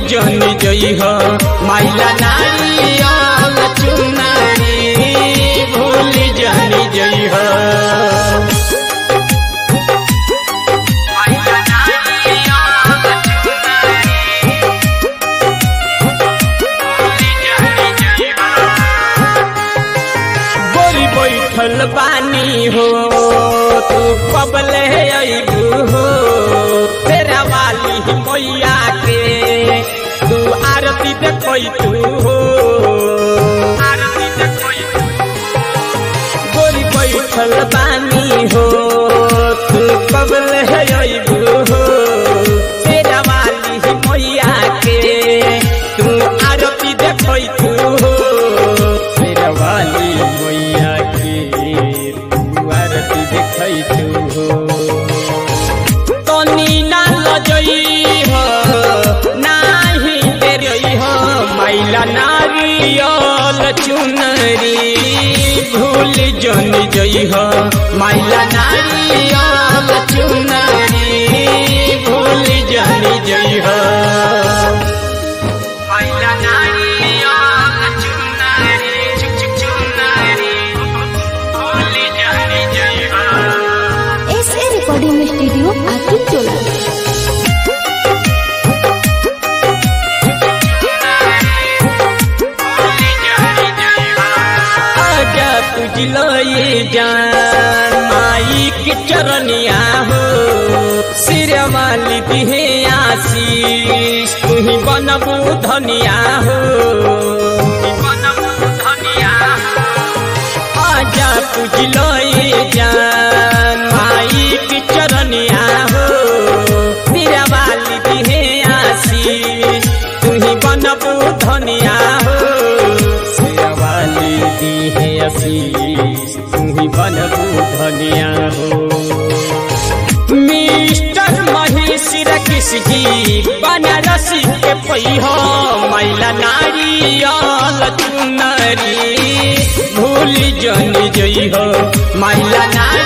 जन जई हो माइला नारियल चुनरी भूल जन जई हो माइला नारियल चुनरी भूल जन जई हो गोरी बैठल बानी हो तू कबले अबू हो तेरा वाली मैया के तू आरती देखई तू हो आरती देखई गोरी बैठल बानी हो तू कबले अबू हो तेरा वाली मैया के तू आरती देखई तू हो तेरा वाली मैया के तू आरती देखई तू हो तनी ना लजई हो नाही तेरई हो माइला नारियल चुनरी भूल जन जई हो माइला नारियल चुनरी भूल जन जई हो माइला नारियल चुनरी चुक चुक चुनरी भूल जन जई हो S A recording studio Atul Tola आजा तुझलो ये जान माई के चरनिया हो सिर वाली दिहे आशीष तू ही बनबू धनिया हो आजा तुझलो ये जान माई के चरनिया हो सिर वाली दिहे आशीष तू ही बनबू धनिया हो शेरवाली दी है आशीष तू ही बनबू धनिया हो मिस्टर महेश रकिस जी बनारसी के पई हो मैला नारियल चुनरी भूल जन जई हो मैला नारियल